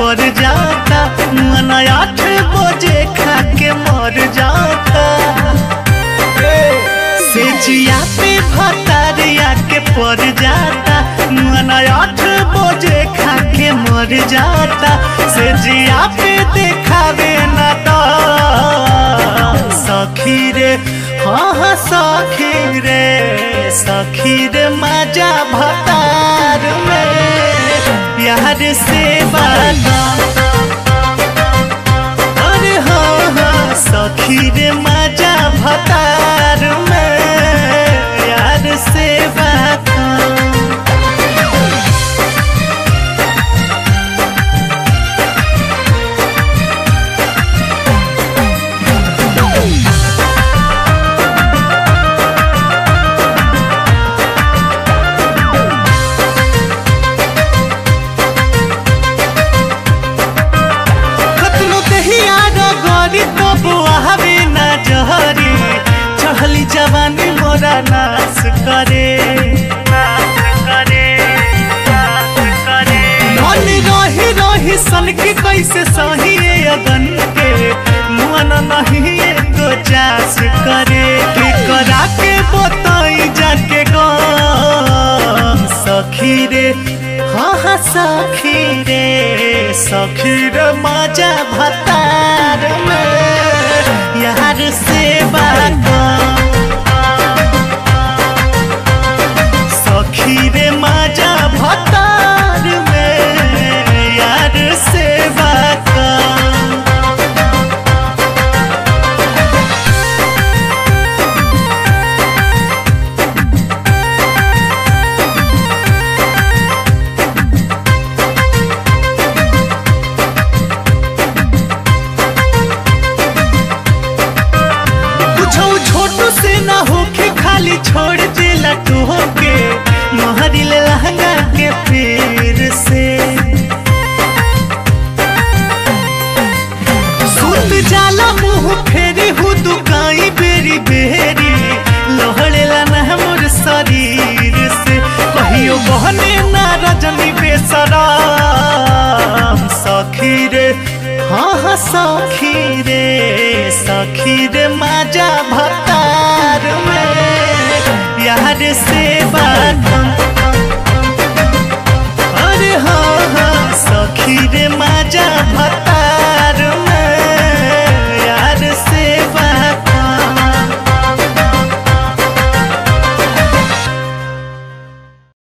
पर जाता मन आठ बजे खा के मर जाता से जिया पे भतारिया के पर जाता मन आठ बजे खा के मर जाता से जिया पे देखावे ना तो सखी रे हाँ हाँ सखी रे सखी रे मजा भतार में यार से बाला अरे हाँ हाँ सखी रे मजा भतार में यार से बाता कतनो दहिया गरी तो बुआवे ना जहरी चढ़ली जवानी मोरा नाश करे धन रही रही सन के कैसे सही अगन के मन नहीं एगो जास करे के करा के बताई जाके गम सखी रे हाँ हाँ सखी रे सखी रे मजा भतार में यार से बात सखी रे मजा भतार में यार से बात कुछो छोटू से ना होके खाली छोड़ देला टोके महरी ले लहंगा के फिर से सुत जाला मुंह फेरी हु दुकाई बेरी बेरी लहड़ेला ना मोर शरीर से कहियो बहने ना रजनी बेसराम सखी रे हाँ हाँ सखी रे सखी रे मजा भतार में यार से बात अरे हाँ हाँ सखी रे